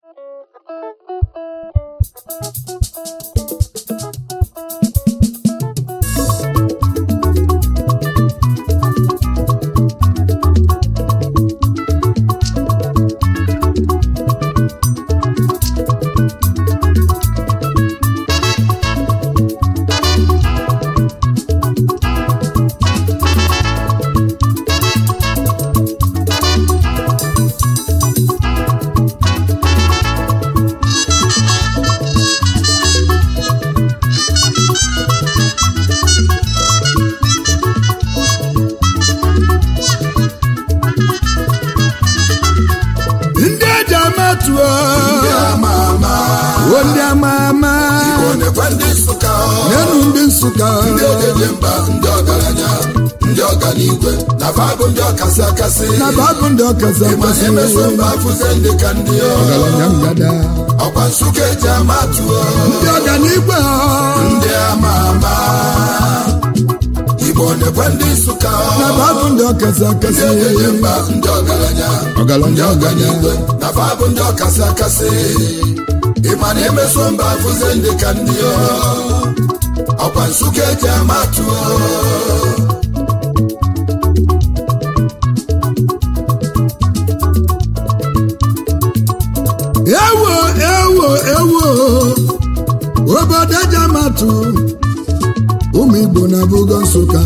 ndị eji amatuo ndị ama ama o ndị ama ama Igbo nekwe ndị Nsụka n'elu ndị nsụka ndị ejeje mba ndị ọgaranya ndị ọganigwe na babụ ndị ọkasị akasị na babụ ndị ọkazi mana akasị emeso mba afụze ndị ka ndị ọ. ọgaranya ngada ọkwa Nsụka eji amatuo ndị ọganigwe ndị ama ama Igbo nekwe ndị Nsụka na babụ ndị ọkazi ndị akasị ejeje mba ndị ọgaranya ndị ọgaranya ọgaranya ọganigwe na babụ ndị ọkasị akasị ịma na emeso mba afụze ndị ka ndị ọ. ọkwa Nsụka eji amatuo ewo ewo ewo obodo eji amatu ụmụ igbo na bugo nsụka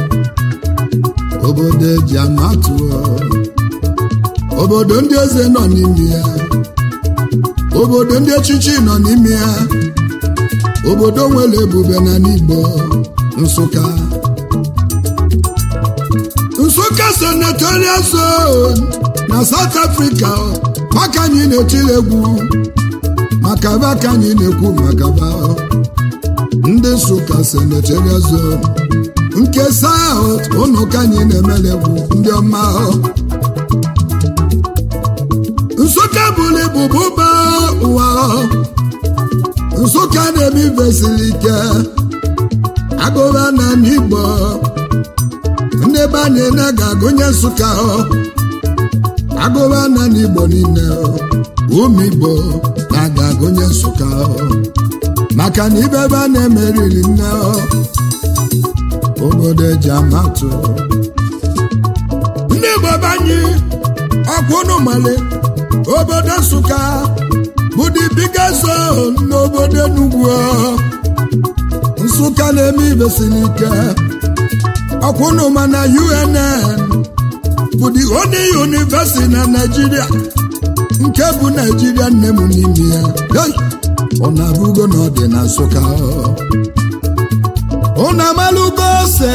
obodo eji amatu obodo ndị eze nọ n'ime ya obodo ndị echichi nọ n'ime ya obodo nwere ebube na n'igbo nsụka nsụka senatorial zone na south africa maka anyị na-etiri egwu maka ba ka anyị na-ekwu maka ba ndị nsụka senatorial zone nke south ụnụ ka anyị na-emere egwu ndị ọma nsụka bụrụ ibu bụba ụwa nsụka na-eme ibe siri ike agụba na n'igbo ndị be anyị na ga-agụnye nsụka agụba na n'igbo niile ụmụ igbo na ga-agụnye nsụka maka na ibe ebe a na-emeriri nne obodo eji amatụ ndị igbo be anyị ọkwa ụnụ male obodo nsụka bụ the biggest zone n'obodo enugwu nsụka na-eme ibe siri ike ọkwa ụnụ ma na UNN bụ the only university na Naịjirịa nke bụ Naịjirịa nne m n'ime ya Hey! ọ na-abụgo na ọ dị na Nsụka ụnụ amalụgo ose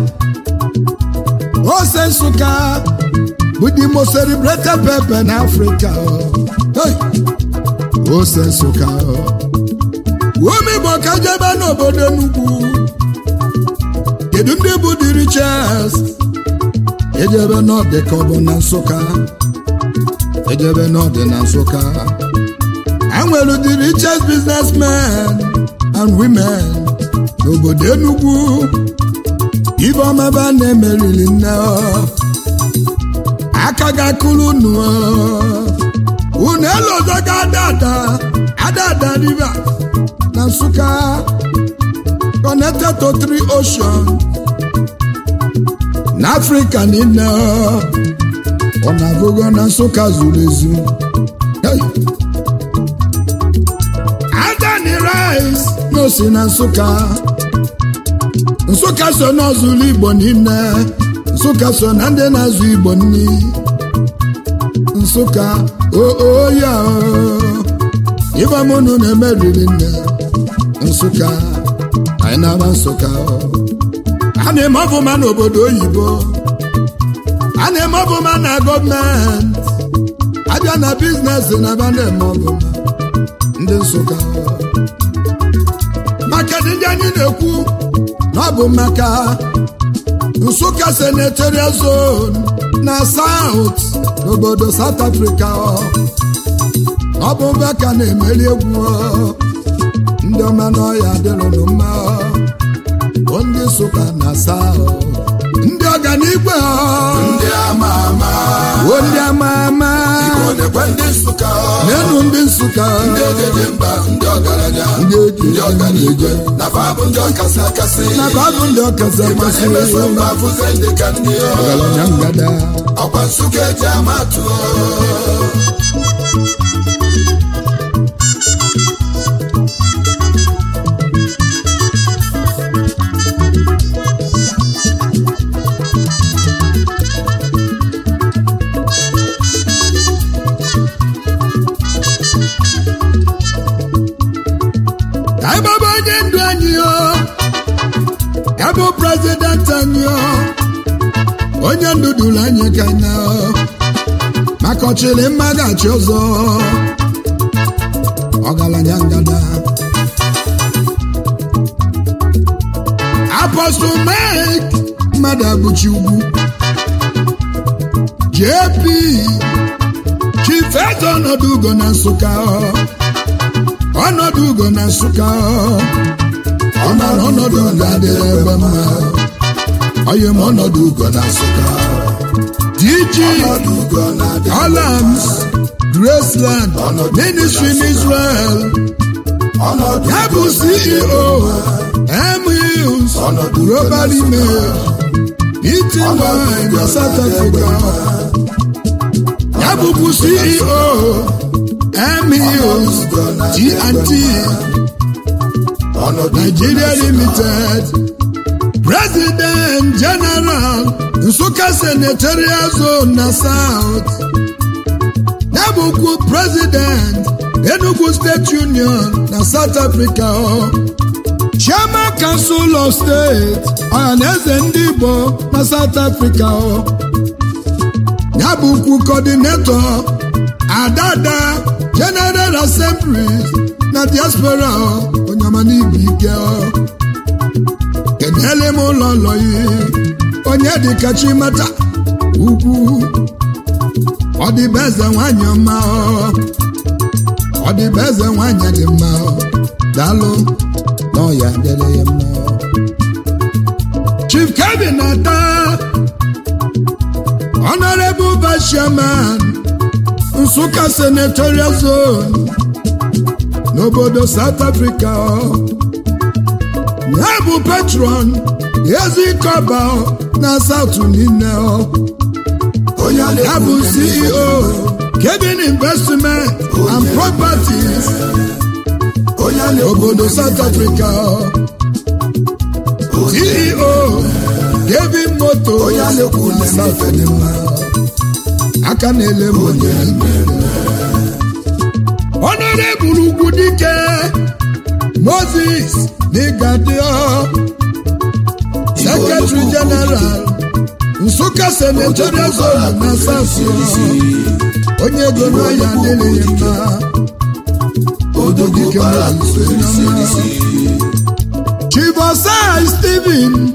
ose Nsụka bụ the most celebrated pepper na Africa Hey! ose Nsụka ume Igbo ka jebe n'obodo Enugu kedu ndị bụ the richest ejebe n'ọdị ka ọ bụ na nsụka ejebe n'ọdị na nsụka enwere the richest businessmen and women n'obodo Enugu ibe ọmaba na-emeriri nne ọ. aka ga-akụrụ unu ọ. unu elozogo adada adada river na nsụka connected to three oceans n'afrịka niile ọ na-abụgo na nsụka zuru ezu Hey! adani rice na osi na nsụka nsụka so n'ọzụlụ igbo niile nsụka so na ndị na-azụ igbo nni nsụka ooya ịbamụnụ na-emeriri nne nsụka anyị na-aba nsụka a na-eme ọbụma n'obodo oyibo a na-eme ọbụma na gọọmenti abịa na biznes na aba na-eme ọbụma ndị nsụka maka ndị anyị na-ekwu na ọ bụ maka nsụka senatorial zone na south n'obodo south africa ọ bụ maka na-emeri egwu ndị ọma n'ọya dịrụnụ mma bụ ndị nsụka na south ndị ọganigwe ndị ama ama o ndị ama ama Igbo nekwe ndị Nsụka n'enu ndị nsụka ndị ejeje mba ndị ọgaranya ndị eji ndị ọganigwe na fa bụ ndị ọkasị akasị na babụ ndị ọkasị Ịma akasị na-emeso mba afụze ndị ka ndị ọgaranya ngada ọkwa Nsụka eji amatụ ka anyị gbaba onye ndu anyị o ya bụ prezident anyị o onye ndu duru anyị ka na maka ọchịrị mma ga-achị ọzọ ọgaranya ngada apọstụl mek mmadụ abụchi ugwu jp chifeto ọnọdụ ugo na nsụka ọnọdụ ugo na nsụka ọ mara ọnọdụ ugo adịghị ebe mma onye m ọnọdụ ugo na nsụka dg ọnọdụ ugo na-adị Olams Graceland Ministry in Israel ọnọdụ ya bụ CEO M Hills Global Email Eating Wine na South Africa ya bụbu CEO M Hills T&T ọnọdụ Nigeria Limited President General Nsụka Senatorial Zone na South ya bụkwa President Enugu State Union na South Africa Chairman Council of State Ọhaneze ndị Igbo na South Africa ya bụkwa Coordinator Adada General Assembly na Diaspora onyama n'ibu ike kenele m ụlọ ụlọ yi onye dịka chimata ugwu ọdịbeze nwanyị ọma ọdịbeze nwanyị dị mma daalụ n'ọya dịrị ya mma chief kevin ata honorable vice chairman nsụka senatorial zone n'obodo south africa ya bụ patron ezikọba na south niile onye a ya bụ ceo kevin investment and properties onye a na-ekwu obodo south africa ceo kevin moto onye a na-ekwu na south na-emefe dị mma aka na-ele m onye honorable ugwu dike moses n'ịgadio secretary general nsụka senatorial zone na south onye ego n'ọya adịghị mma odogwu bara chibosai stephen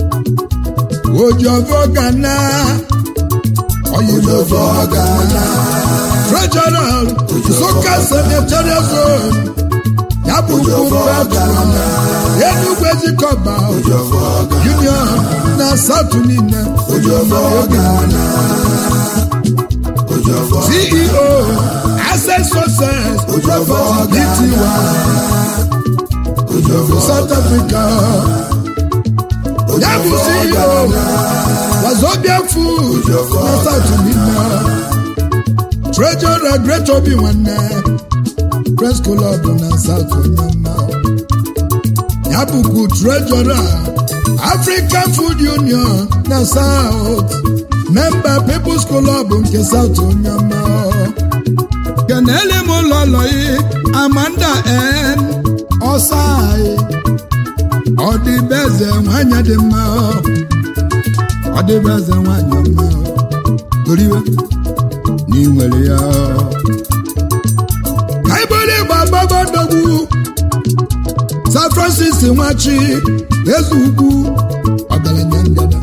ojovo gana oyibo ọgana treasurer nsụka senatorial zone ya bụ patron enugwu ezikọba union na south niile ọgana ceo access success dty south africa ya bụ ceo wazobia food na south niile treasurer great obi nwanne press club na south onyema ya bụkwa treasurer african food union na south member people's club nke south onyema kenele m ụlọlọyi amanda n ọsai ọdịbeze nwanyị dị mma ọdịbeze nwanyị mma goriwe na ị nwere ya ka ibere ịgba gbabadogwu san francis nwachi eze ugwu ọgaranya ngada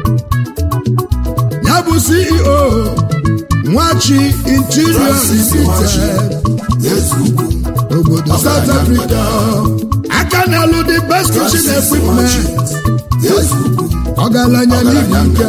ya bụ ceo nwachi interior Francis Nwachi. limited ezugwu obodo south africa aka na-alụ the best kitchen Francis equipment ezugwu ọgaranya n'ibu nke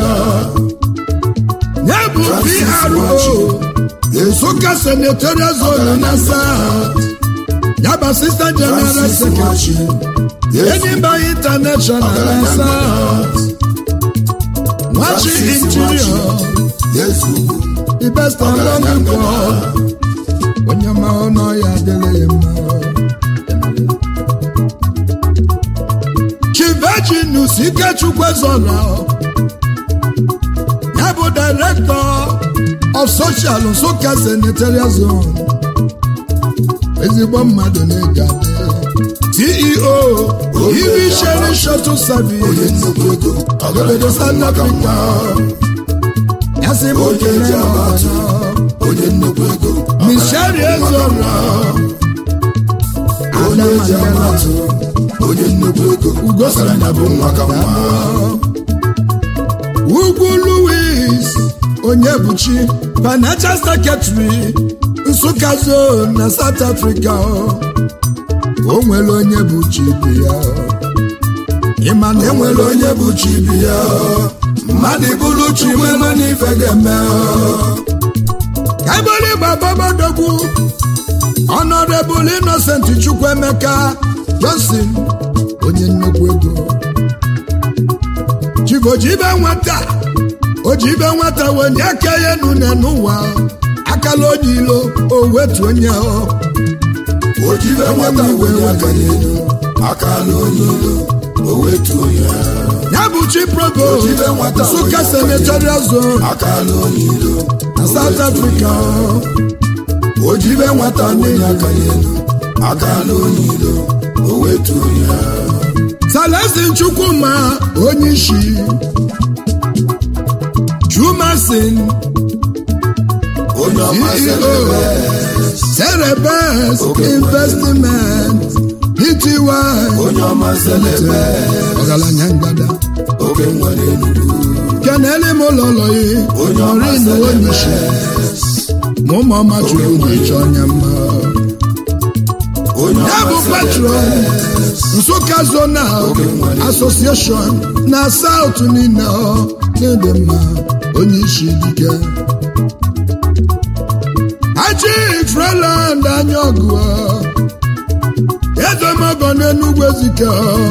ya bụ PRO Nsụka senatorial zone na South ya bụ assistant general secretary Enimba international na South nwachi interior the best among the world onye ma ọnụ ya adịghị ya mma Chiveginus Ikechukwu Ezora ya bụ director of social Nsụka senatorial zone ezigbo mmadụ na-ege adị CEO Ibi Sherry Shuttle Service obodo South Africa ya sị m okele ọbara Michelle Ezora Ada Mandela onye nnukwu ego Ugosanya bụ nwa ka nwa Ugwu Louis Onyebuchi Financial Secretary Nsụka Zone na South Africa o nwere onye bụ chibi ya ịma na enwere onye bụ chibi ya mmadụ bụrụ chi nwere n'ife ga-eme ka ebere gbababadogwu Honorable Innocent Chukwuemeka Johnson onye nnukwu ego chigojibe nwata ojibe nwata wenye aka ya nune n'ụwa akala onye ilo o wetu onye ọ ojibe nwata wenye aka n'elu aka n'onye ilo o wetuo ya ya bụ chi provo Ojibe nwata Nsụka wenye aka senatorial zone aka n'onye ilo na South Africa ojibe nwata wenye aka n'elu aka n'onye ilo o wetuo ya Celestin Chukwuma onye isi Chumasin onye ọma selebe Cerebes Investment Pty onye ọma selebe ọgaranya ngada oge nwere enugwu kenele m ụlọlọyi onye ọma ọrin onye isi selebe ma ụmụọma chukwu na-eche onye mma onye ya bụ ọma patron Nsụka Zonal Association na South niile ọ na-ede mma onye isi dike Haji Freeland anya ọgụ ezemogo n'Enugwu Ezike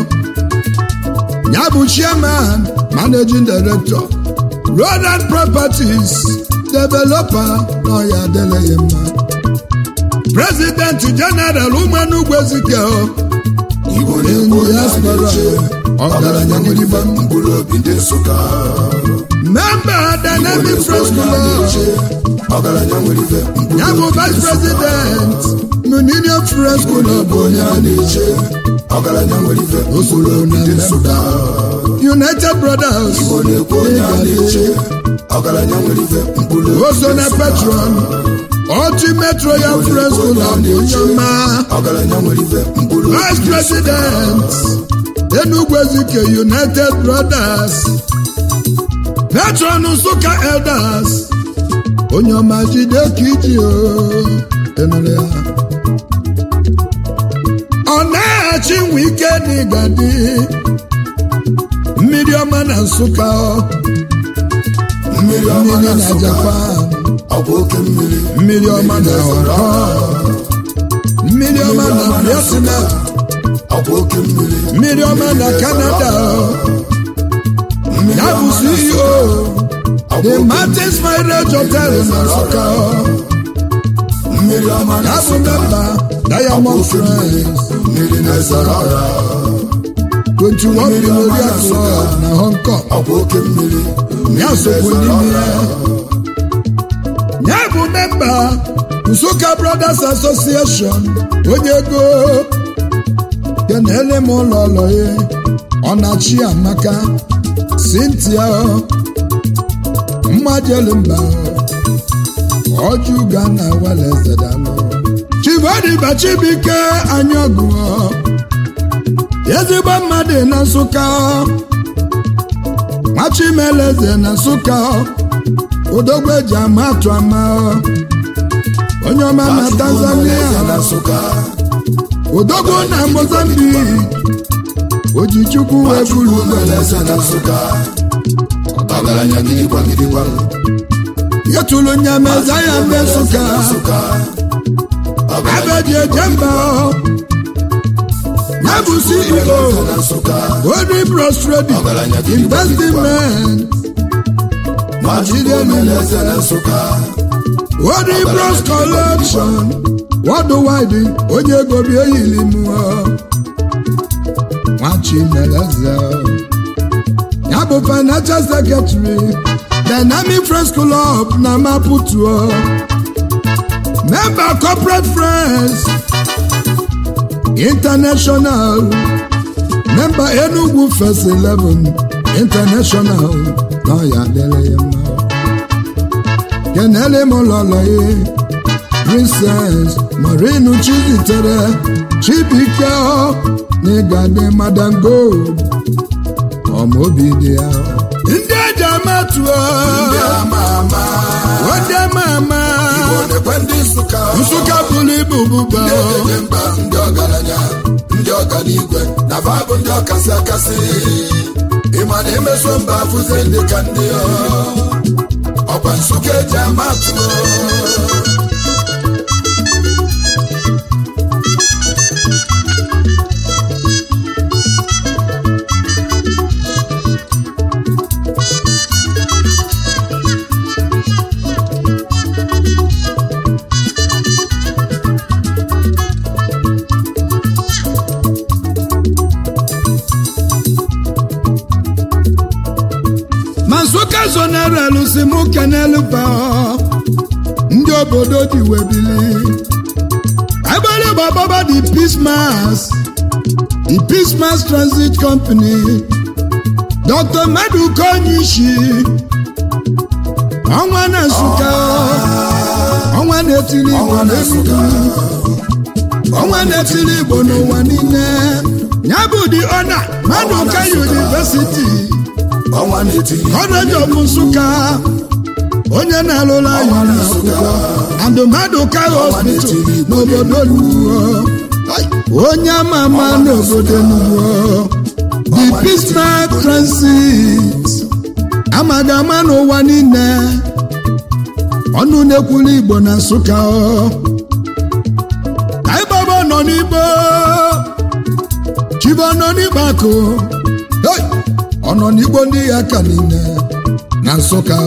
ya bụ chairman managing director Road and Properties developer na ọya adịghị mma president general ụmụ Enugwu Ezike igbo na-ekwu onye a na-eche ọgaranya nwere ife mkpụrụ obi ndị nsụka member dynamic friends club ọgaranya nwere ife mkpụrụ ya bụ vice president millennium friends club onye a na-eche ọgaranya nwere ife mkpụrụ obi ndị nsụka united brothers igbo na-ekwu onye a na-eche ọgaranya nwere ife mkpụrụ obi oso na patron ultimate royal friends club onye ọma ọgaranya nwere ife mkpụrụ obi vice president Enugu Ezike united brothers patron Nsụka elders onye ọma jide ka iji o enụrụ ya ọ na-achị nwe ike n'ịgadi mmiri ọma na Nsụka mmiri ọma mmiri na na nsụka Japan ọ bụ oke mmiri mmiri ọma na Hong Kong mmiri ọma na Vietnam ọ bụ oke mmiri mmiri ọma na Canada mmiri ya bụ ọma na CEO ọ bụ the oke Martins Marriage Hotel na Nsụka mmiri ọma na ya bụ nsụka memba Diamond Friends mmiri na-ezoro ọra 21 Memorial Club na Hong Kong ọ bụ oke mmiri ya sokwu n'ime ya ya bụ memba Nsụka Brothers Association onye ego kenele m ụlọ ụlọ ya ọnachi amaka Cynthia mmajelimba ọjụga na welezedalụ chibodiba chibike anya ọgụ ezigbo mmadụ na Nsụka nwachimeleze na Nsụka odogwu eji ama atụ ama onye ọma na Tanzania na nsụka odogwu na Mozambique ojichukwu wee buru Chukwu mere eze na Nsụka ọgaranya gidigba gidigba yetụlụ nya meza ya ndị nsụka Nsụka ọgaranya abeji eje mba ya bụ ceo na Nsụka Ori Bros Trading ọgaranya gidigba gidigba Investment Chukwu mere eze na Nsụka Ori Bros Collection Worldwide onye ego bi eyili mụọ Nwachimeleze ya bụ Financial Secretary Dynamic Friends Club na Maputo Member Corporate Friends International Member Enugu First Eleven International na ya adịrị ya mma kenele m lọlọ ya princess marinu chizitere chibike n'ịgadị madam gold ọmaobi dị ya ndị eji amatụọ ndị ama ama ndị ama ama Odekwe ndị Nsụka nsụka bụrụ ibu bụba ndị ejeje mba ndị ọgaranya ndị ọganigwe na fa bụ ndị ọkasị akasị ịma na emeso mba afụze ndị ka ndị ọ. ọkwa Nsụka eji amatụ ma nsụka zonarelu si mụ kenelu ba ndị obodo ji webili agbara gbababa the peace mass the peace mass transit company dr maduka onyishi ọnwa na nsụka ọnwa na-etiri igbo ọnwa na Nsụka ọnwa na-etiri igbo n'ụwa niile ya bụ the honor maduka university ọnwa na-etiri College of Nsụka onye na-alụla ya n'akwụkwọ andụmadụka hospital n'obodo Nuwo onye ama ama n'obodo Nuwo the Bismarck Transit amaghị ama n'ụwa niile ọnụ na-ekwulu Igbo na Nsụka aịbaba nọ n'Igbo chibo nọ n'Igbo akụ Hey! ọ nọ n'Igbo ndị ya ka niile na Nsụka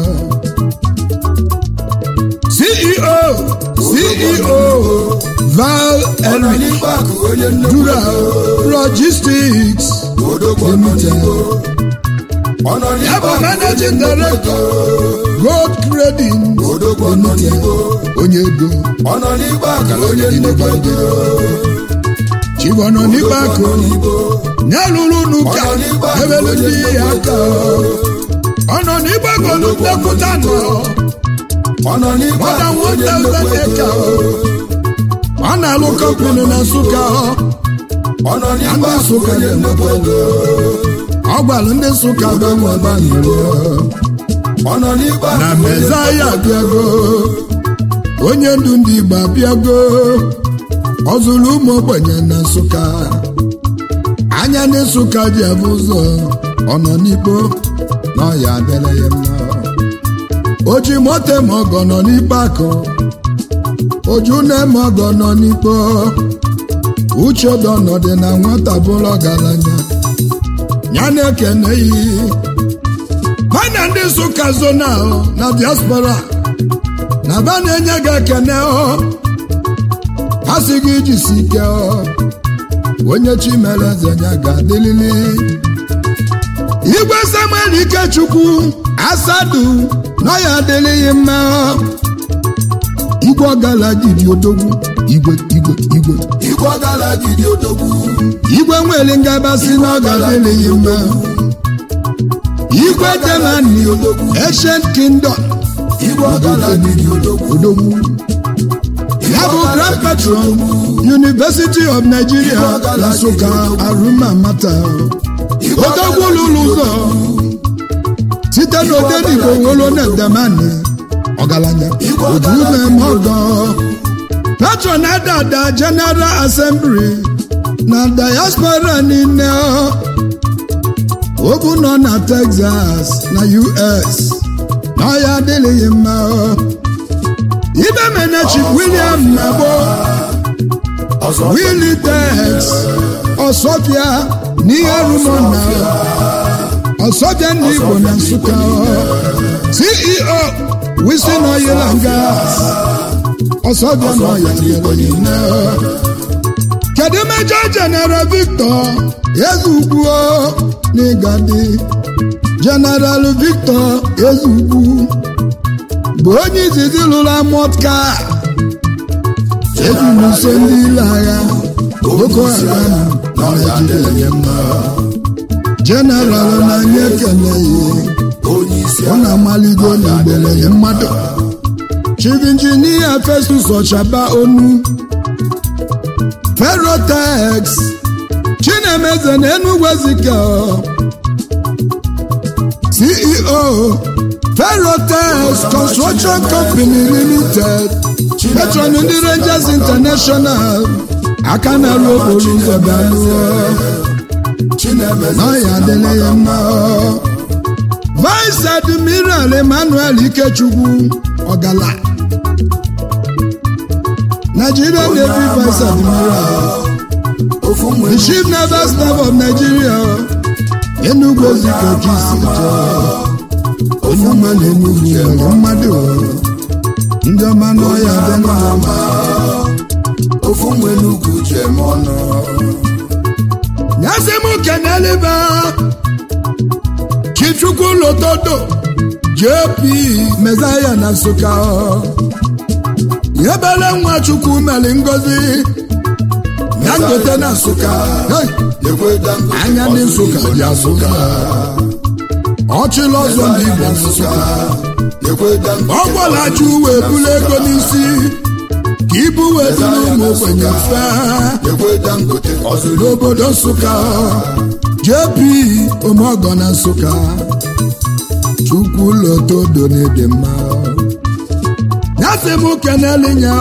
CEO CEO Val Henry n'igbe akụ onye nnukwu Dura Logistics odogwu nọ n'Igbo ọ nọ ya bụ n'igbe akụ Managing Director Gold Trading odogwu nọ n'Igbo onye ego ọ nọ n'igbe akụ onye nnukwu ego Chibo nọ n'Igbo akụ nọ n'Igbo nyelụrụ n'ụka Ọ nọ n'Igbo akụ ebelu onye ndị ya aka ọ nọ n'Igbo akụ ndepụta nọ ọ nọ n'igbe More than akụ onye 1,000 nnukwu acre. ego ọ na-alụ kọmpini na Nsụka ọ nọ n'igbe Ndị akụ Nsụka onye nnukwu ego ọ gwara ndị Nsụka gbanwe banyere ọ nọ n'igbe na akụ onye mezaya abịago onye ndu ndị Igbo abịago ọ zụrụ ụmụ ogbenye na Nsụka anya ndị Nsụka ji abụ ụzọ ọ nọ n'Igbo na ọya adịrị ya mma o ji moto ma ọgọ nọ n'ikpe akụ oju na-eme ọgọ nọ n'ikpe uche dị ọnọdụ na nwata bụrụ ọgaranya ya na-ekene yi ha na ndị Nsụka zonal na diaspora na ba na-enye gị ekene ọ ha sị gị jisi ike ọ onye chi mere eze ya ga-adịlili igwe samuel ikechukwu asadu na ya adịlịghị mma igwe ọgala jiri odogwu igwe igwe igwe igwe ọgala gidi odogwu igwe nwere ngabasị na ọ ga-adịlịghị mma igwe germany ancient kingdom igwe ọgala gidi odogwu odogwu ya bụ grand patron university of nigeria na nsụka arụma mata odogwu lụrụ ụzọ site n'odenigbo nwolo na edemani ọgaranya oju na-eme ọgọ patron adada general assembly na diaspora niile obu nọ na Texas na US na ọya adịghị mma ibe menechi William Nabo Willie Tex Ọsọbịa n'ihe rumọna Ọsọbịa ndị Igbo na Nsụka CEO Wilson Oil and Gas Ọsọbịa na ọya nyere niile kedu Major General Victor Ezugwu n'Igadi General Victor Ezugwu bụ onye izizi lụrụ amọtka ejinuso ndị ile agha Boko Haram na Naịjirịa mma General na-anyị ekele ya ọ na-amaligo n'igbereye mmadụ Chief Engineer Festus Ọchaba Onu Ferrotex Chinemeze na Enugu Ezike CEO Ferrotex Construction Company Limited Petron ndị Rangers International aka na-arụ okporo ụzọ bịaruo n'ọya adịla ya mma Vice Admiral Emmanuel Ikechukwu Ọgala Nigeria Navy Vice Admiral the Chief Naval Staff of Nigeria Enugu Ezike Kisi onye ọma na Enugu nwere mmadụ ndị ọma n'ọya adịla mma ofu nwe n'ugwu jem ọnụ nyasị m keneliba Chichukwu Lotodo JP Mezaya na Nsụka yebele nwa Chukwu meli ngozi Dangote na Nsụka Hey! ekwe Dangote anya ndị Nsụka dị Nsụka ọchịla ọzọ ndị Igbo na Nsụka ekwe Dangote ọ gwalachi uwe bulu ego n'isi ka ibu wee dị n'ụmụ ogbenye fee ekwe Dangote ọzụrụ n'obodo Nsụka JP Omeọgọ na Nsụka Chukwu Lotodo na-ede mma ya sị m kenelinya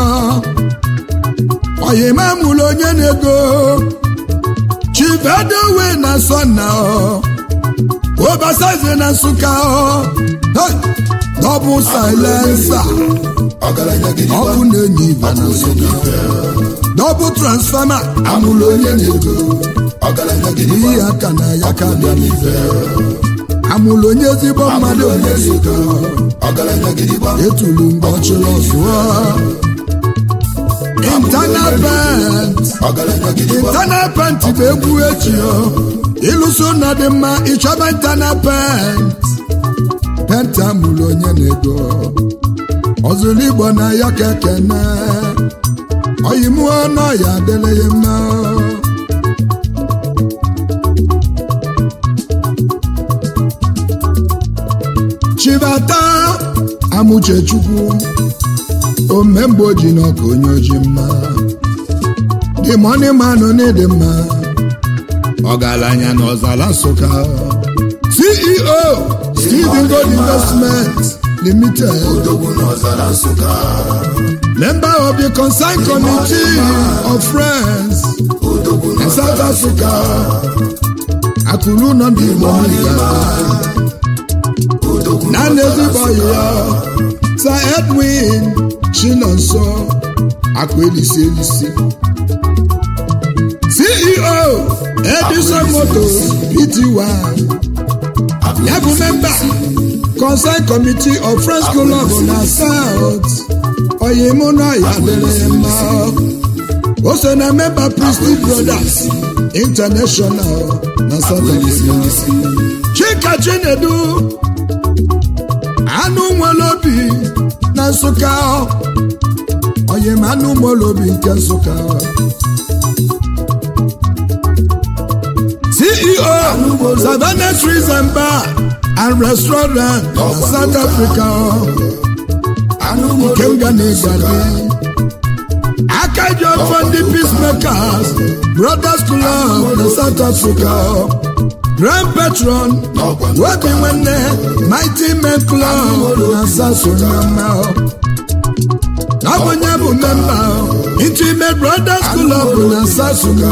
oyima mụrụ onye na-ego Chivedowe na Sọna Obasaze na Nsụka Hey! dọbụl silensa ọgaranya gidi ọkụ na-enye ibe na Nsụka dọbụl transfama amụrụ onye na-ego ọgaranya gidi ihe aka na ya ka bịa n'ife amụrụ onye ezigbo mmadụ onye Nsụka ọgaranya gidi gba etulu mgbe ọchịrị ọzụọ internal pent ọgaranya gidi gba internal pent bụ egwu echi ịlụso ụlọ dị mma ịchọba internal pent pent amụrụ onye na-ego ọzụrụ igbo na ya ka ekene oyimụọ n'ọya adịla ya mma chibata amụchechukwu omemgbe oji n'ọka onye oji mma dị mọni manụ n'ịdị mma ọgaranya na ọzara nsụka ceo steven gold investment limited odogwu n'ọzara nsụka member of the concerned committee of friends odogwu in south africa akụrụ nọ ndị igbo niile odogwu na n'ezigbo ya sir edwin chinonso akụ elisi elisi ceo edison motors pty ya bụ memba concern committee of friends club na south oyimụna ya dịrị ya mma o so na memba priesty brothers international na south africa chika chinedu anụ nwere obi na nsụka oyim anụ nwere obi nke nsụka ceo savannah trees and bar and restaurant na south africa anụ nke m ga na-egadi aka ji ọfọ ndị peacemakers brothers club na south africa grand patron webi nwanne mighty men club na south sunyama abụnye bụ memba Intimate Brothers Club na Sasuna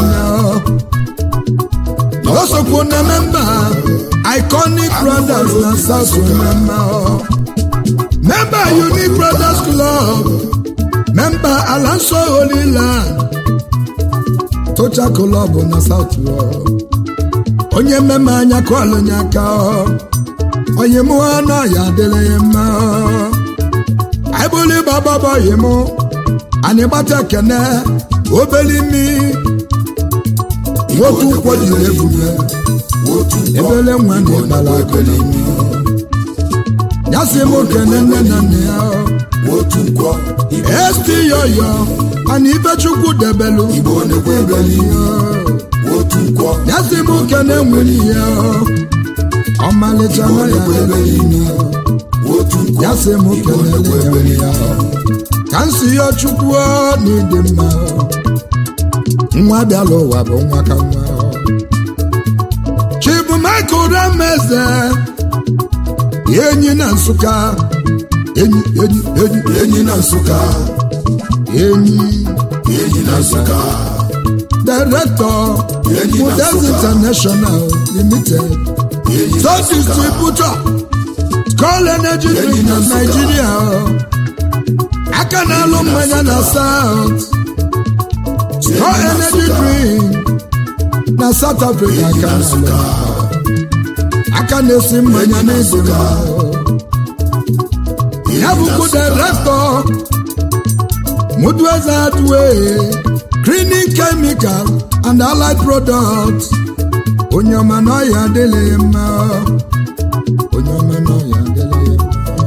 o sokwu na memba Iconic Brothers na Sasuna memba Unique Brothers Club memba Alanso Holy Land Tocha Club na South onye mmemme anya kọlụ nye aka onye mụ anụ ya adịrị ya mma aịbụlụ bababa oyi mụ anyị gbata kene obele imi nwoke ụkwụ jiri ebube ebele nwa na ịgbara akụlụ ya si mụ kene nne na nna ya esti yoyo ana ifechukwu debelu ya si mụ kene nwere ya ọmalịcha nwa ya debe ime ya si mụ kelele ya ka m si ya chukwu n'ịdị mma nwa bịala ụwa bụ nwa ka nwa chibumaka rameze enyi na nsụka enyi enyi enyi enyi na nsụka enyi enyi na nsụka director Enyi na Models Nsụka. International Limited enyi so na nsụka distributor Skull Energy Enyi Drink na na Nsụka. Nigeria aka na-alụ mmanya na South Skull na Energy Nsụka. Drink na South Africa enyi aka na na-alụ nsụka aka na-esi mmanya Enyi na na Nsụka. ya bụkwa director Mudueze Adwe Cleaning Chemical and Allied Products onye ọma na ọya adịghị mma onye ọma na ọya adịghị mma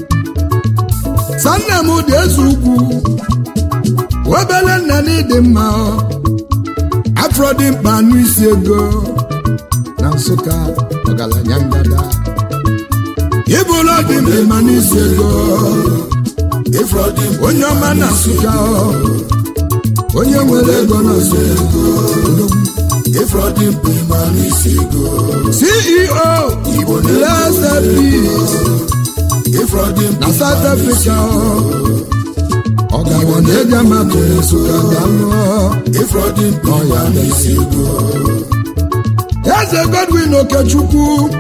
sanna m dị eze ugwu obele nna na ịdị mma afro dị mkpa anụ isi ego na nsụka ọgaranya ngada ịbụla dị mkpa n'isi ego ifrọdị onye ọma na nsụka onye nwere ego na nsụka ifrọdị mkpa ịma n'isi ego ceo blessed peace ifrọdị mkpa na south africa ọgaranya ego amatụ na nsụka dalụ ifrọdị mkpa ịma n'isi ego eze godwin okechukwu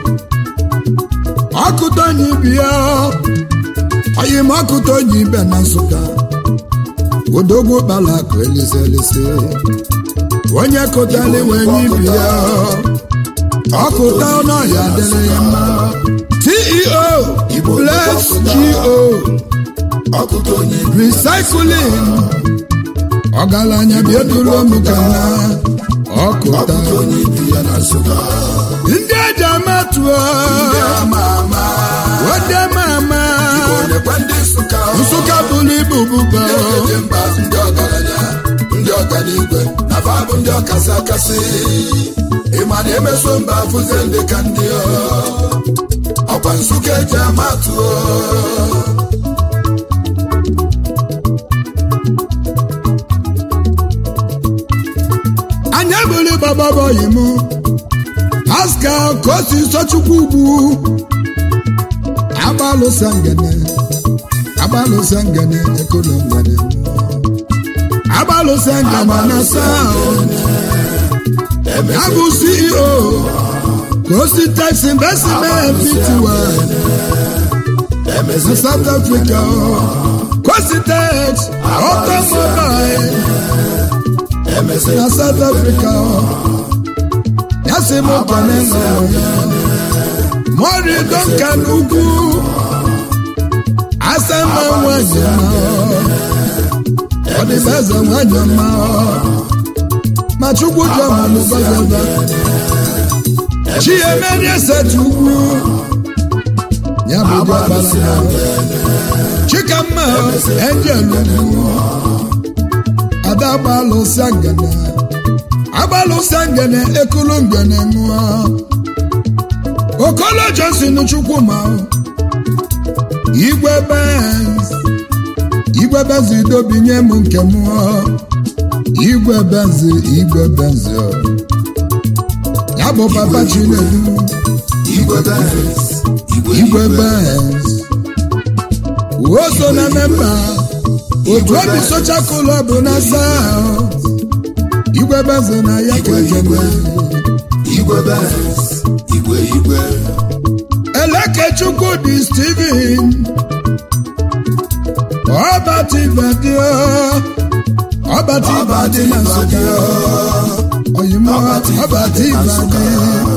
ọkụtonye ibi ya oyi m ọkụtonye ibe na nsụka odogwu kpala akụ elise elise onye kụtali wee nye ibi ya ọkụta ọnụọhịa dịrị ya mma ceo bless go ọkụta onye recycling ọgaranya bieduru m ka na ọkụta ọkụta onye ibi ya na nsụka ndị eji amatụọ ama ama wede mama onekwe ndị nsụka nsụka bụrụ ibu bụba eje mba ndị ọgaranya ndị ọganigwe na fa bụ ndị ọkasị akasị ịma na emeso mba afụze ndị ka ndị ọ. ọkwa nsụka eji amatụ anya bụrụ bababọyị m pascal kosi sochukwu ugwu agbalụsa ngene agbalụsa ngene ekolo ngene agbalụsa ngene na south ya bụ ceo kosi tax investment pty na south africa kosi tax automobile na south africa ya si m kene mori duncan ugwu asama nwanyị ma ọdịbeze nwanyị ma ma chukwu jọmalụbazaba chiemeri eseti ugwu ya bụ diọkpara chikamma angel ugwu ada gbalụsịa ngene agbalụsịa ngene ekulu ngene ṅụọ okolo johnson chukwuma igwe benz igwe benz idobinye m nke m igwe benz igwe benz ya bụ papa chinedu igwe benz igwe benz o so na memba otu obi socha club na south igwe beze na ya ka ejebe igwe benz igwe igwe elekechukwu dị steven ọbatibadio ọbatibadi na nsụka oyimo ọbatibadi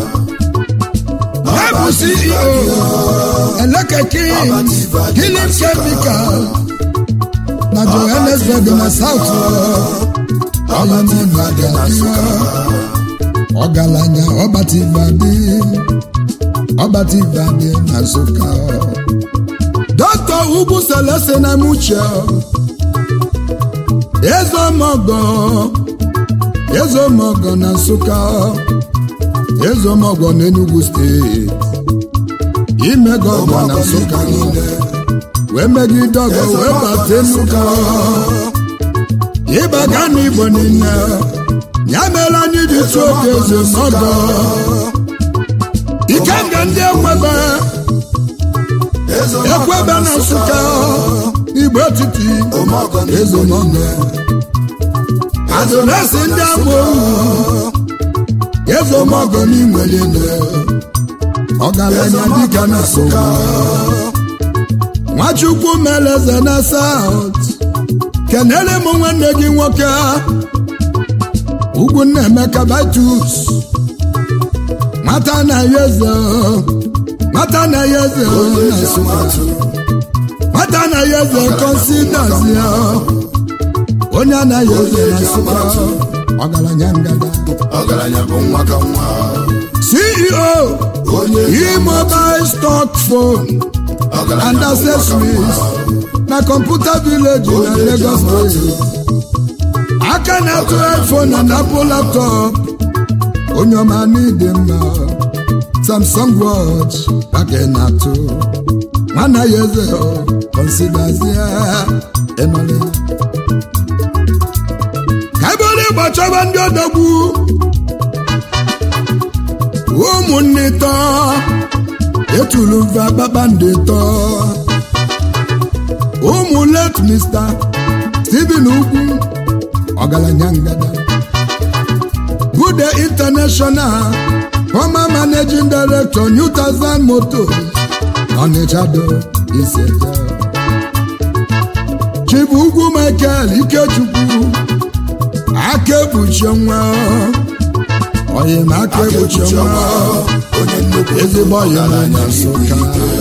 ya bụ ceo eleke kings healing chemical na johannesburg na south oyimo na ọgaranya ọbatibadi ọbatibadi na nsụka dọkịta ugwu selese na muche ezeomogo ezeomogo na nsụka ezeomogo n'enugu steeti imego ọgọ na nsụka wee megide ọgọ wee bata nsụka ịbaga n'igbo niile ya mere anyị ji tụọ oge ezeomogo ikenga ndị ekwebe ekwebe na nsụka igbo etiti ezeomogo azụnasi ndị agbụ ezeomogo n'inwere ọgaranya dịka na nsụka nwachukwu meleze na saut kenere m nwanne gị nwoke ugwu nna emeka batus nwata na ya eze nwata na ya eze na nsụka nwata na ya eze konsidazi onye anaghị eze na nsụka ọgaranya ngada ọgaranya bụ nwa ka nwa ceo onye e-mobile stock phone and accessories na kọmputa village na lagos steeti aka na-atụ iphone na apple laptop onye ọma n'ịdị mma samsung watch aka na-atụ nwana ya eze konsidazie emale ka ebe onye gbachọba ndị odogwu ụmụnne tọ etulu mva kpakpando tọ ụmụ let mr steven ugwu ọgaranya ngada bude international former managing director new thousand motors ọnịchado iseja chibu ugwu michael ikechukwu aka ekpuchi nwa oyi na aka ekpuchi nwa onye nnukwu ezigbo oyi na ọgaranya nsụka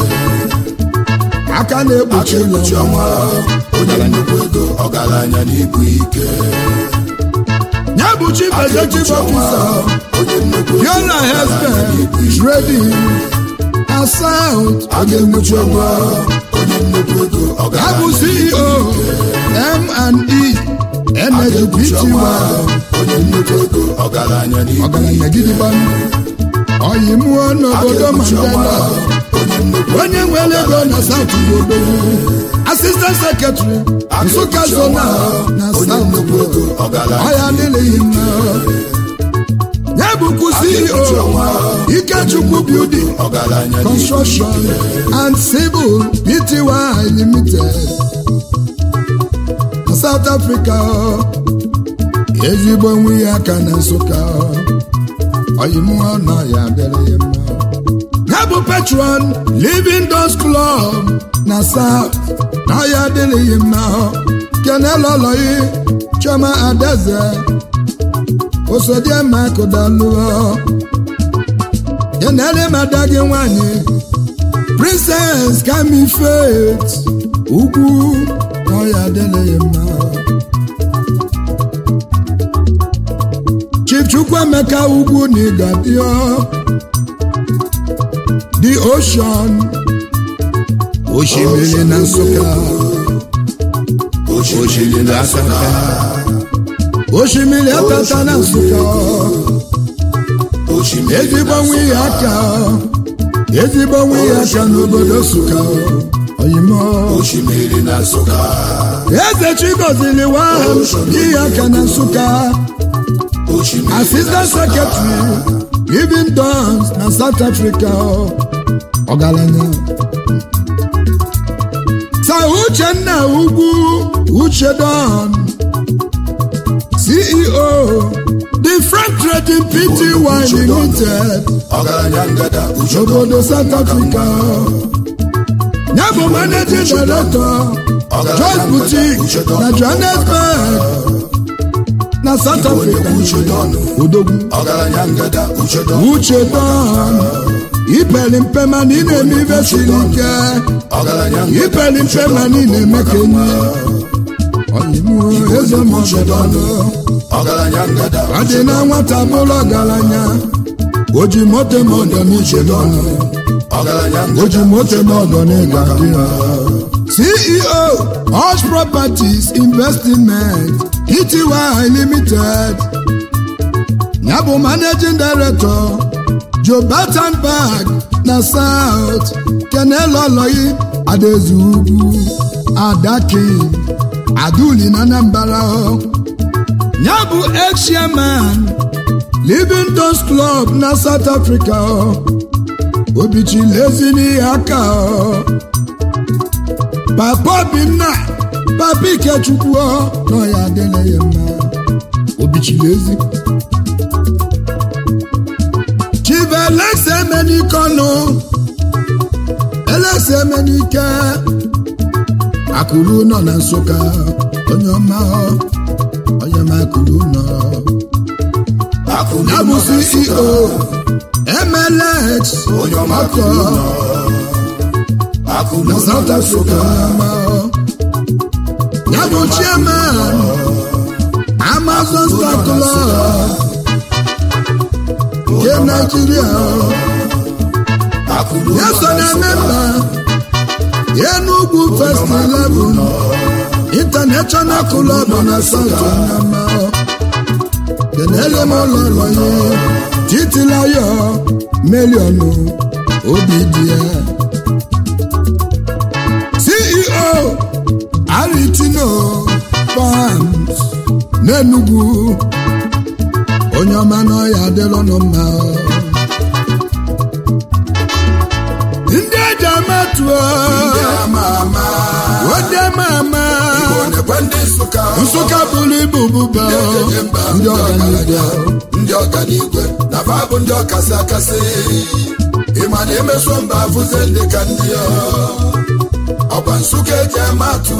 aka na-ekpuchi ekpuchi ụlọ ọnwa onye nnukwu ego ọgaranya n'ibu ike ya bụ chief executive officer onye nnukwu ego yola husband trading na south ekpuchi ọnwa onye nnukwu ego ya bụ ọgaranya ceo m&e energy pty onye nnukwu ego ọgaranya n'ibu ọgaranya gidigba oyi mụọ n'obodo mandela onye nnukwu onye nwere ego na south obodo assistant secretary nsụka zona na onye south nnukwu ego ọgaranya ọya adịghị mma ya bụkwu ceo ikechukwu building ọgaranya n'ibu construction and civil pty limited na south africa ezigbo nwe ya aka na nsụka oyimụọ nọ ya adịrị ya mma ya bụ patron living dos club na south na ya adịrị ya mma kenelọlọyi chioma adaeze osodiema kụdalụọ kenele mada gị nwanyị princess kami faith ugwu na ya adịrị ya mma chief chukwuemeka ugwu na ịgadio the ocean osimiri na nsụka osimiri na asaka osimiri atata na nsụka osimiri ezigbo nwe ya aka ezigbo nwe ya aka n'obodo nsụka oyimo osimiri na nsụka eze chigozili waham yi ya aka na nsụka osimiri assistant secretary living dons na south africa ọgaranya sa uchenna ugwu uchedon ceo the frank trading pty limited ọgaranya ngada uche obodo south africa ya bụ managing director Joyce boutique na johannesburg na south africa odogwu ọgaranya ngada uche dọ uche don ipeli mpe mana ị na-eme ibe siri ike ọgaranya ngada ipeli mpe mana ị na-eme ka enyi ọyịmụọ eze mọdọdọ ọgaranya ngada ọ dị na nwata bụrụ ọgaranya o ji moto ma ọdọ n'iche n'ọnụ ọgaranya o ji ngada moto ma ọdọ n'ịga dị ya ceo Hush properties investment pty limited ya bụ managing director jobatan bag na south keneloloyi adaeze ugwu adaking aduli na anambra ya bụ ex-chairman livingstons club na south africa obichilezi n'ihe aka papa obinna papa ikechukwu nọ ya adịla ya mma obichilezi chief alex emenikọnụ alex emenike akụrụ nọ na nsụka onye ọma onye ọma akụrụ nọ akụrụ ya bụ nọ na Nsụka. ceo mlx onye ọma ọkọ akụrụ nọ akụrụ na nọ south na africa Nsụka. ya bụ chairman amazon star club nke naijiria akụrụ ya nọ so na na Nsụka. memba enugwu first 11 international club na south nama kenele m ụlọlọ ya titilayo miliọnụ obi dị ya ceo aritino farms n'enugwu onye ọma n'ọya adịrọnụ mma ndị eji amatụọ Ndị ama ama ode mama Igbo nekwe ndị Nsụka nsụka bụrụ ibu bụba Ejenye mba ndị ọganiga ndị ọganigwe na fa bụ ndị ọkasị akasị ịma na emeso mba afụze ndị ka ndị ọ. ọkwa nsụka eji ama atụ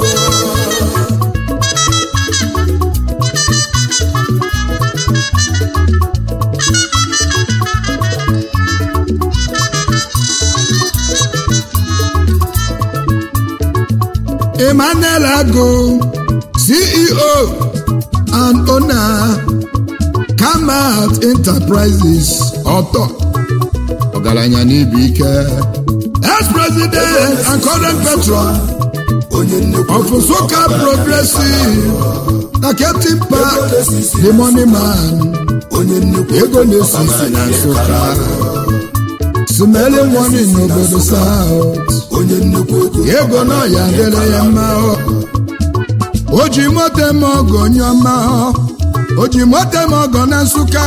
emmanuel ago ceo and owner kamat enterprises ọtọ ọgaranya n'ibu ike ex-president and current patron onye nnukwu of Nsukka progressive na captain park the money man onye nnukwu ego na-esi isi na nsụka smelling warning n'obodo south onye nnukwu ego ego na ya dịrị ya mma o ji moto eme ọgọ onye ọma o ji moto eme ọgọ na nsụka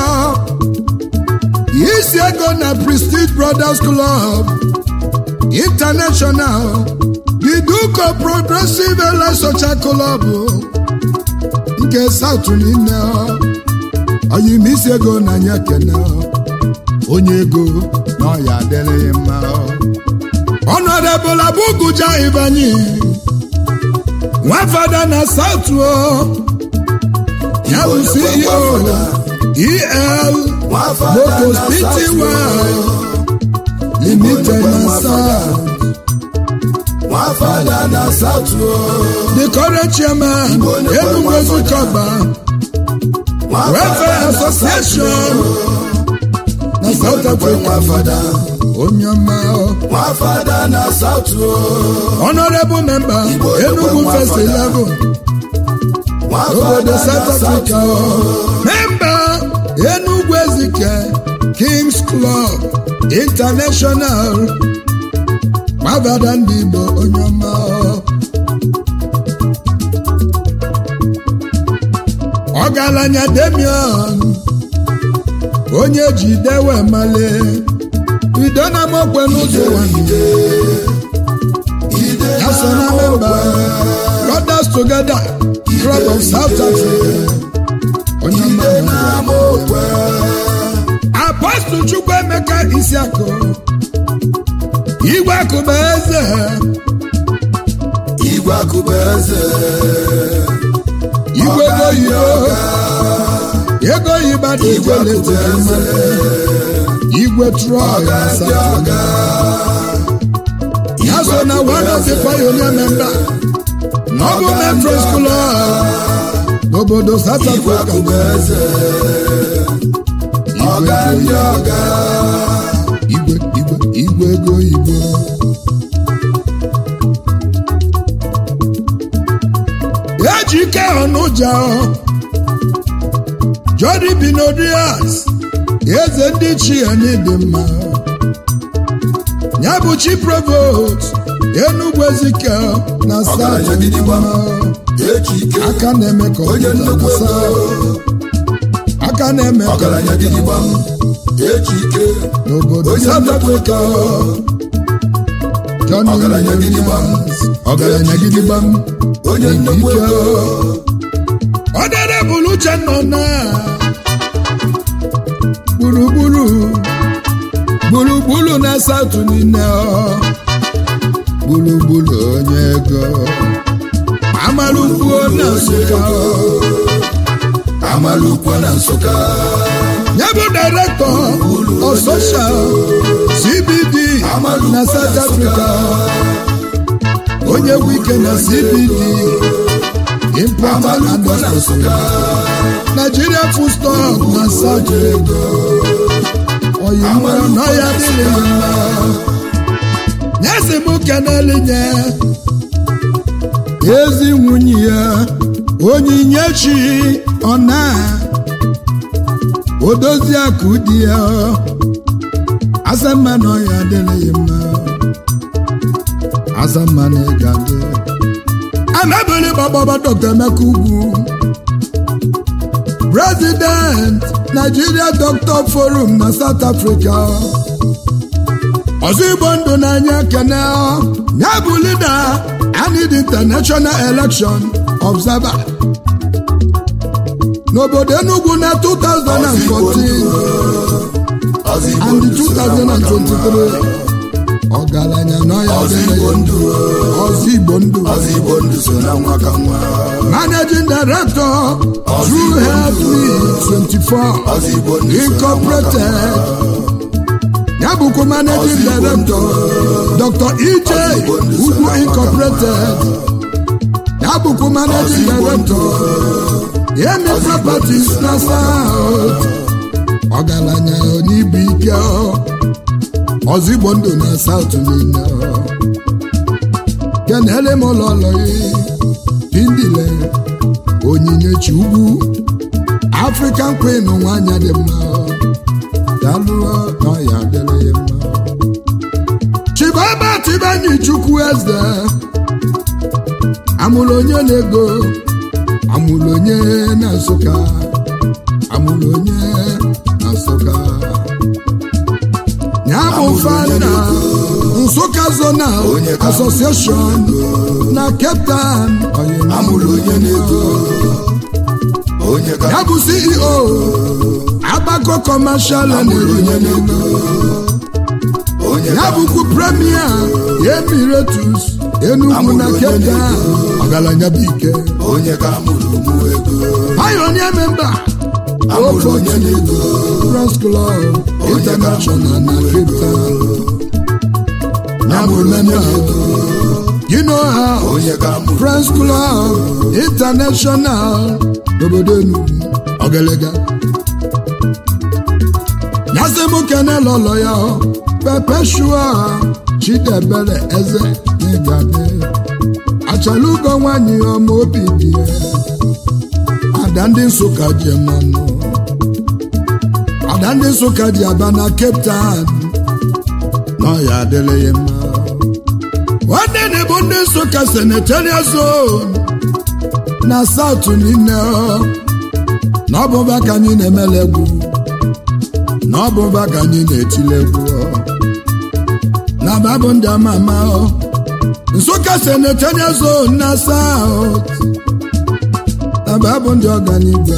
isi ego na prestige brothers club international the duke of progressive Allied social club nke south niile oyim isi ego na anya kene onye ego na ọya adịrị ya mma Honorable Abuguja Ibanyi nwafada na South o ya bụ CEO EL Motors Pty Limited na South nwafada na satụ the current chairman Enugu Ezukọba Welfare Association na South Africa nwafada onye ọma nwafada na satụ honorable member Enugu First Eleven obodo South Africa member Enugu Ezike Kings Club International gbabada ndị Igbo onye ọma ọgaranya Damian onye ji dewe male bido na mokwe n'ụzọ nwanyị ihe ya so na memba brothers together club of south africa onye ọma apọstụl chukwu emeka isiakụ igwe akụba eze igwe akụba eze igwe ego oyibo ego oyibo dị igwe letere igwe trọk na South ya so na one of the pioneer member na ọ bụ metro school n'obodo South igwe Africa akụba eze ọga ndị ọga igwe igwe igwe ego oyibo eji ike ọnụja jodi binodias eze ndị chi anyị dị mma ya bụ chi provost enugwu ezike na Ọgaranya gidigba. south eji ike aka na-eme ka onye ọpụta nnukwu na ego south aka na-eme ka ọgaranya gidigba eji ike n'obodo onye South nnukwu Africa ego Johnny Ọgaranya gidigba. Williams, ọgaranya gidigba m onye nnukwu ego ọdere bụrụ uche nọ na gburugburu gburugburu na satụ niile ọ. gburugburu onye ego amalụkwuo na nsụka ọ. amalukwa na nsụka ya bụ direktọ of social cbd na south africa onye wike na cbd import and amalukwa na nsụka nigeria food stock na south oyimwe n'ọya dịrị ya mma nyesi m keneli nye ezi nwunye ya onyinyechi ọna odozi akụ di ya azamma n'ọya dịrị ya mma azamma na ịga dị amebili gbagbaba dr emeka ugwu president nigeria doctor forum na south africa ọzọ igbo ndụ n'anya kene ya bụ lida anid international election observer n'obodo enugu na 2014 ọzọ and igbo 2023 ọgaranya n'ọya ọzọ dịrị igbo ya ndụ ọzọ igbo ndụ ọzọ igbo ndụ so na nwa ka nwa managing director true health League 24 ọzọ igbo ndụ so na nwa ka incorporated ya bụkwa managing director dr ej ugwu incorporated ya bụkwa managing director yemi properties na south ọgaranya n'ibu ike ọzigbo ndụ na south niile kenele m ụlọlọyi pindile onyinyechi ugwu african queen nwanyị dị mma dalụọ n'ọya dịrị ya mma chibaba tibanyi chukwu eze amụrụ onye na-ego amụrụ onye na nsụka amụrụ onye na nsụka ya bụ fana nsụka zonal Onye ka- association na cape town amụrụ onye na-ego onye ka ya bụ ceo agbako commercial and amụrụ onye na-ego onye ya ka bụkwu premier emiratus enugwu na cape town ọgaranya bụ ike onye ka amụrụ ụmụ ego pioneer member amụrụ onye na-ego Press Club International na Cape Town. Ya bụ member you know how onye ka amụrụ Press Club International n'obodo Enugu ọgalega nyasị m kene lọlọ ya Perpetua Chidebere Eze n'Igade achala ugo nwanyị ọma obi dị ya ada ndị Nsụka ji mmanụ ada ndị Nsụka ji aba na Cape Town na ọya adịrị ya mma nwanne na bụ ndị Nsụka senatorial zone na South niile ọ. na ọ bụba ka anyị na-emele egwu na ọ bụba ka anyị na-etile egwu ọ. na babụ ndị ama ama ọ. nsụka senatorial zone na south aba bụ ndị ọganigwe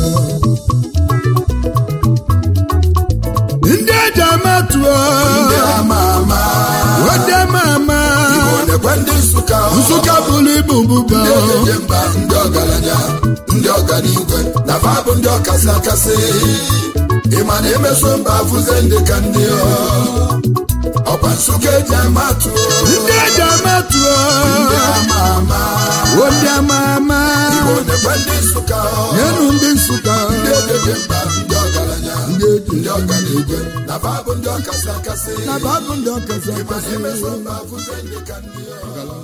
ndị eji amatụọ ndị ama ama ndị ama ama Igbo nekwe ndị nsụka nsụka bụrụ ibu bụba ndị ejeje mba ndị ọgaranya ndị ọganigwe na fa bụ ndị ọkasị akasị ịma na emeso mba afụze ndị ka ndị ọ. ọkwa nsụka eji amatụ ndị eji amatụọ ndị ama ama ndị ama ama Igbo nekwe ndị nsụka nyenu ndị nsụka ndị ejeje mba ndị ọgaranya ndị eji ndị ọganigwe na fa bụ ndị ọkasị akasị na babụ ndị ọkasị ịma na akasị emeso mba afụze ndị ka ndị ọ.